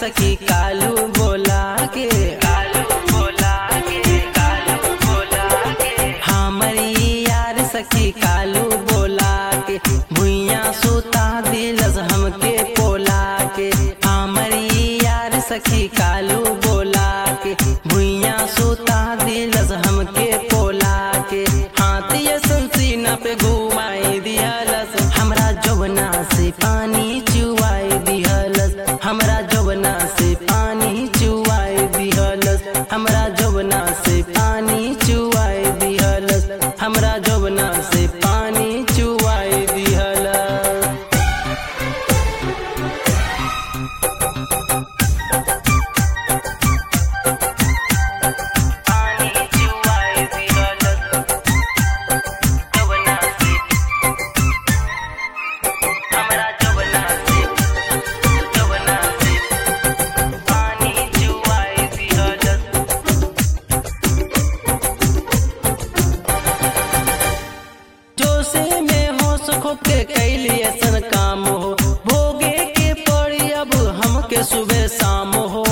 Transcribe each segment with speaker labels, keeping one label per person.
Speaker 1: सखी कालू बोला के कालू बोला के कालू बोला के हमरी यार सखी कालू बोला के भुइया सुता दिलस हमके पोला के हमरी यार सखी कालू बोला के भुइया सुता दिलस हमके पोला के हाथ ये संसीना पे घुमाई दिहलस हमरा जवना से पानी चुआई दिहलस हमरा जवना से पानी चुआई दिहलस हमरा जवना से पानी चुआई दिहलस हमरा जवना से पानी चुआई दिहलस पानी चुआई दिहलस जवना से हमरा जवना से जवना से पानी चुआई दिहलस जोसे में हो सुखो के कैली ऐसन काम हो भोगे के पड़ी अब हमके सुबह शाम हो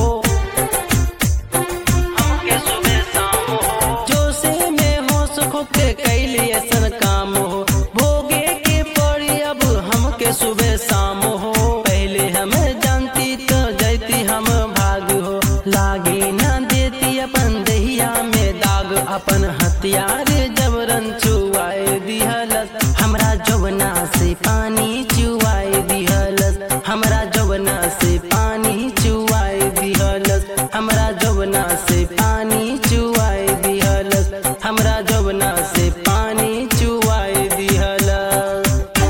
Speaker 1: हमके सुबह शाम हो जोसे में हो सुखो के कैली ऐसन काम हो भोगे के पड़ी अब हमके सुबह शाम हो पहले हम जानती तो जैती हम भाग हो लागे ना देती अपन दहिया में दाग अपन हथियार जबरन चुआए दिहलस हमरा जवना से पानी चुआए दिहलस हमरा जवना से पानी चुआए दिहलस हमरा जवना से पानी चुआए दिहलस हमरा जवना से पानी चुआए दिहलस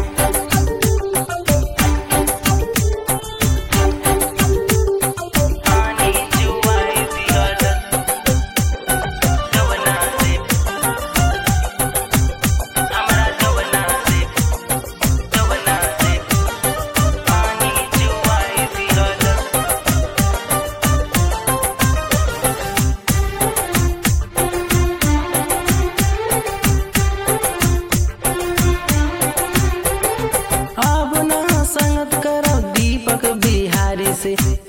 Speaker 1: पानी चुआए दिहलस जवना से हमरा जवना से जवना से पानी चुआए दिहलस अब ना संगत करो दीपक बिहारी से